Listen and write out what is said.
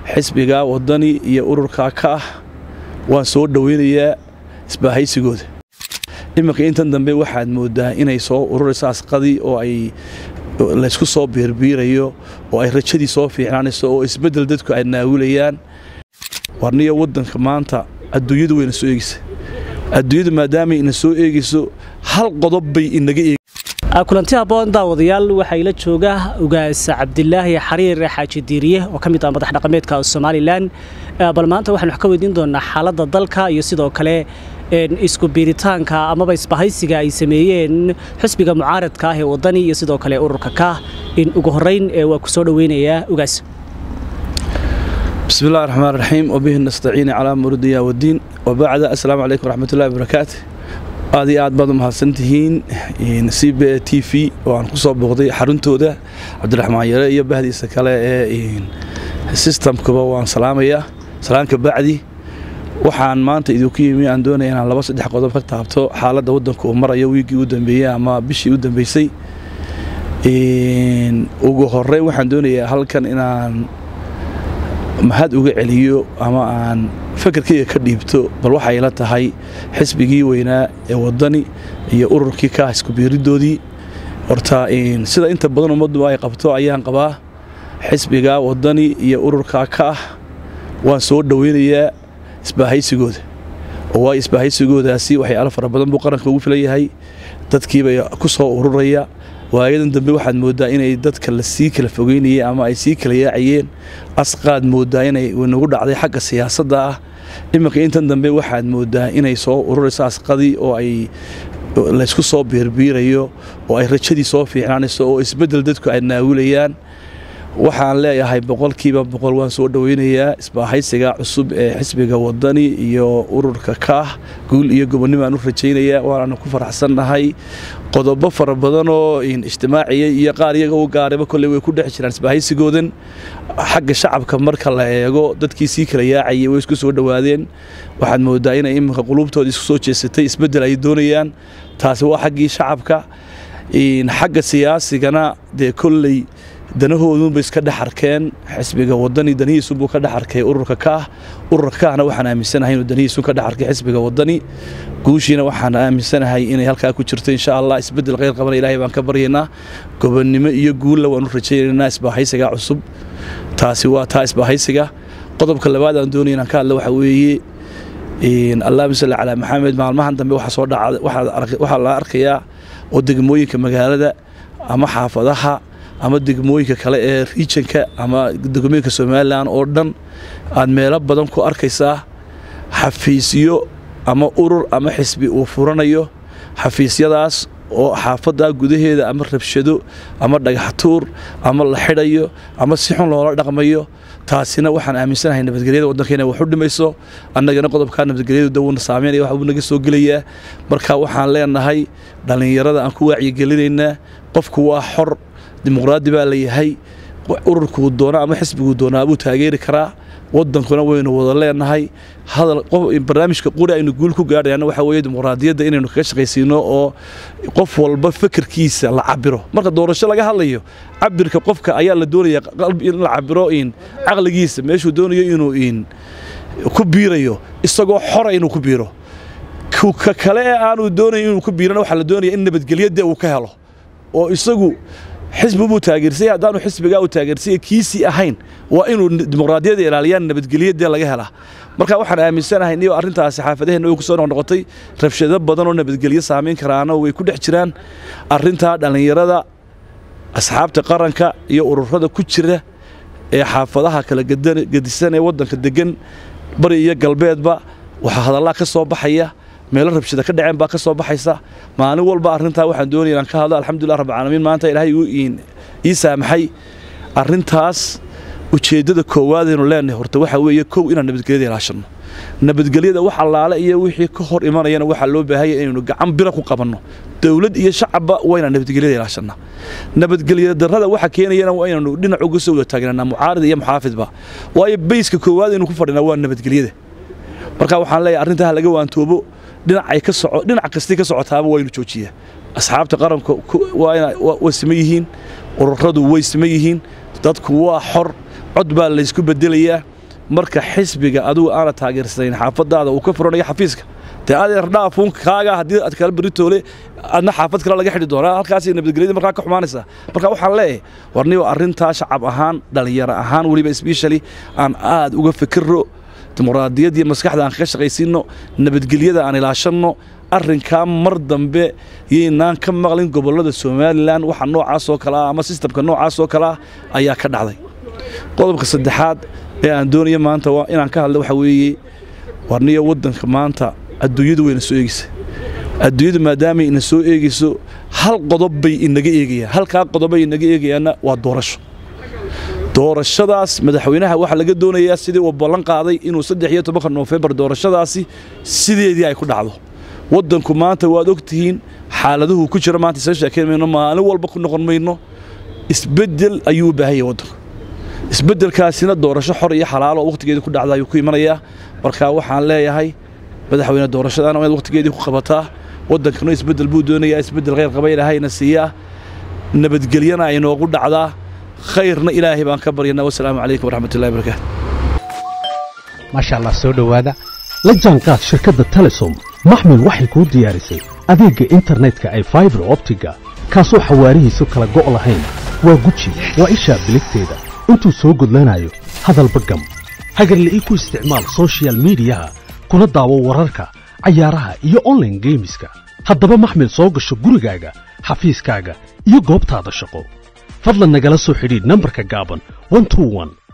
xisbiga wadani iyo ururka ka ah waan soo dhoweynayaa isbaahaysigooda iminka intan dambe waxaad moodaa inay soo ururayso asqadii oo ay laysku soo biirbiirayo oo ay rajadii soo fiicnaanayso oo isbeddel dadku ay naawilayaan warniyo waddanka maanta adduunyadu wayna soo eegaysa adduunyadu maadaamay ina soo eegayso hal qodob bay inaga eeg kulanti habboon daawadayaal waxaa ila jooga ugaas cabdilaahi xariir xaaji diiriye oo ka mid ah madax dhaqameedka somalilan bal maanta waxaan wax ka weydiin doonaa xaaladda dalka iyo sidoo kale isku biiritaanka amaba isbahaysiga ay sameeyeen xusbiga mucaaradka ah ee wadani iyo sidoo kale ururka ka in ugu horeyn waa ku soo dhoweynayaa ugaas bismi illahi raxmaan raxiim wabihi nastaciini calaa murudiya wadiin wabacda assalaamu calaykum waraxmatullahi wabarakaatu aad iyo aad baad u mahadsantihiin c b a t v oo aan ku soo booqday xaruntooda cabdiraxmaan yare iyo bahdiisa kale ee sistamkuba waan salaamayaa salaanka bacdi waxaan maanta idinku yimi aan doonaya inaan laba saddex qodob ka taabto xaaladda waddanka uu marayo wiiggii u dambeeyey ama bishii u dambeysay ugu horey waxaan doonayaa halkan inaan mahad uga celiyo ama aan fakarkayga ka dhiibto bal waxay la tahay xisbigii weynaa ee wadani iyo ururkii ka iskubiiridoodii horta sida inta badan ummaddu ay qabto ayaan qabaa xisbiga wadani iyo ururka ka ah waan soo dhoweynayaa isbaahaysigooda oo waay isbaahaysigoodaasi waxyaalo fara badan buu qaranka ugu filan yahay dadkiibay ku soo ururaya waayadan dambe waxaad mooddaa inay dadka la sii kala fogeynayeen ama ay sii kala yaacayeen asqaad mooddaa inay nagu dhacday xagga siyaasadda ah iminka intan dambe waxaad mooddaa inay soo ururayso asqadii oo ay laysku soo biirbiirayo oo ay rajadii soo fiicnaanayso oo isbeddel dadku ay naawilayaan waxaan leeyahay boqolkiiba boqol waan soo dhoweynayaa isbaahaysiga cusub ee xisbiga wadani iyo ururka kaah guul iyo gobonnimo aan u rajaynayaa waanaanu ku faraxsannahay qodobo fara badanoo ijtimaaciya iyo qaar iyaga u gaarayba kolley way ku dhex jiraan isbaahaysigoodan xagga shacabka marka la eego dadkii sii kala yaacayay way isku soo dhowaadeen waxaad moodaa inay iminka quluubtooda isku soo jeesatay isbeddel ay doonayaan taasi waa xaggii shacabka xagga siyaasigana dee kolley danahoodunbay iska dhex arkeen xisbiga wadani danihiisunbuu ka dhex arkay ururka kaah ururka kaahna waxaan aaminsanahay inuu danihiisun ka dhex arkay xisbiga wadani guushiina waxaan aaminsanahay inay halkaa ku jirto insha allah isbeddel kheyr qabana ilaahay baan ka baryaynaa gobonnimo iyo guulla waan u rajaynaynaa isbaahaysiga cusub taasi waa taa isbaahaysiga qodobka labaad aan doonaya inaan ka hadla waxa weeye allahuma salli calaa maxamed maalmahan dambe waxaa soo dhaca waxaa la arkayaa oo degmooyinka magaalada ama xaafadaha ama degmooyinka kale ee riijanka ama degmooyinka somalilan oo dhan aad meelo badan ku arkaysaa xafiisyo ama urur ama xisbi uu furanayo xafiisyadaas oo xaafadda gudaheeda ama rabshado ama dhagaxtuur ama la xidhayo ama si xun loola dhaqmayo taasina waxaan aaminsanahay nabadgelyada waddanka inay wax u dhimayso annagana qodobkaa nabadgelyadu dawna saameynaya wax buu naga soo gelayaa marka waxaan leenahay dhallinyarada aan ku waacyigelinaynaa qofku waa xor dimuqraadi baa la yahay ururkuu doona ama xisbiguu doonaa buu taageeri karaa wadankuna waynu wada leenahay barnaamijka quri aynu guul ku gaadhayana waxa weeye dimuqraadiyadda inaynu kaga shaqaysiino oo qof walba fekerkiisa la cabiro marka doorasho laga hadlayo cabirka qofka ayaa la doonaya in la cabiro in caqligiisa meeshuu doonayo inuu in ku biirayo isagoo xora inuu ku biiro ka kale ee aanu doonayn inuu ku biirana waxaa la doonaya in nabadgelyadee uu ka helo oo isagu xisbi buu taageersay haddaanu xisbigaa u taageersay kiisii ahayn waa inuu dimuqraadiyadda ilaaliyaan nabadgelyadee laga helaa marka waxaan aaminsanahay niyo arrintaasi xaafadaheenna way ku soo noqnoqotay rabshado badan oo nabadgelyo saamayn karaana way ku dhex jiraan arrintaa dhallinyarada asxaabta qaranka iyo ururada ku jira ee xaafadaha kala gedisan ee waddanka degan bari iyo galbeedba waxaa hadallaa ka soo baxaya meelo rabshada ka dhaceen baa ka soo baxaysa maalin walba arrintaa waxaan doonaya inaan ka hadlo alxamdulillah rabbilcaalamiin maanta ilaahay ii saamaxay arrintaas ujeeddada koowaadaynu leenahay horta waxaa weeye kow inaan nabadgelyada ilaashanno nabadgelyada wax allaale iyo wixii ka hor imanayana waxaa loo baahanya inaynu gacan bira ku qabanno dowlad iyo shacabba waa inaan nabadgelyada ilaashannaa nabadgelya darrada waxa keenayana waa inaynu dhinac uga soo wada taagnanaa mucaarid iyo muxaafidba waayo bayska koowaad aynu ku fadhinaa waa nabadgelyada marka waxaan leeyahay arrintaa laga waantoobo dhinacay ka soco dhinac kastii ka socotaaba waa inu joojiyaa asxaabta qaranka way sima yihiin ururadu way sima yihiin dadku waa xor cod baa laysku bedelayaa marka xisbiga adigu aana taageersanayn xaafadaada uu ka furanayo xafiiska dee adeer dhaafuun kaaga haddii aad kala beritoole adna xaafad kale laga xidhi doonaa halkaasay nabadgelyada markaa ka xumaanaysaa marka waxaan leeyahay warniyo arrintaa shacab ahaan dhallinyaro ahaan weliba sbeshali aan aad uga fikirro dimuqraadiyad iyo maskaxda aan kaga shaqaysiinno nabadgelyada aan ilaashanno arrinkaa mar dambe yaynaan ka maqlin gobollada somalilan waxa noocaasoo kale ah ama sistamka noocaasoo kale ah ayaa ka dhacday qodobka saddexaad ee aan doonayo maanta inaan ka hadla waxa weeye warniyo waddanka maanta adduunyadu wayna soo eegeysa adduunyadu maadaamay ina soo eegeyso hal qodob bay inaga eegayaan halkaa qodobbay inaga eegayaanna waa doorasho doorashadaas madaxweynaha waxaa laga doonayaa sidii uu ballan qaaday inuu saddex iyo tobanka noofembar doorashadaasi sideedii ay ku dhacdo waddanku maanta waad og tihiin xaaladuhu ku jira maanta isa sheekayn mayno maalin walba ku noqon mayno isbeddel ayuu u baahan yahay waddanku isbeddelkaasina doorasho xor iyo xalaalo oo wakhtigeedii ku dhacda ayuu ku imanayaa marka waxaan leeyahay madaxweyne doorashadaana inaad wakhtigeedii ku qabataa waddankana isbeddel buu doonayaa isbeddel khayr qaba ilaahayna siiyaa nabadgelyana ay noogu dhacdaa khayrna ilaahay baan ka baryanaa wasalaamu calaykum waraxmatullahi barakaatu maasha allah soo dhowaada la jaanqaad shirkadda telesom maxmil waxay kuu diyaarisay adeegga internetka ay faibar optiga kaasoo xawaarihiisu kala go' lahayn waa guji waa ishaa biligteeda intuu soo gudlanayo hadalba gam hagarle ii ku isticmaal soshiyal miidiyaha kuna daawo wararka cayaaraha iyo onlaine geemiska haddaba maxmil soo gasho gurigaaga xafiiskaaga iyo goobtaada shaqo fadlan nagala soo xidhiidh nambarka gaaban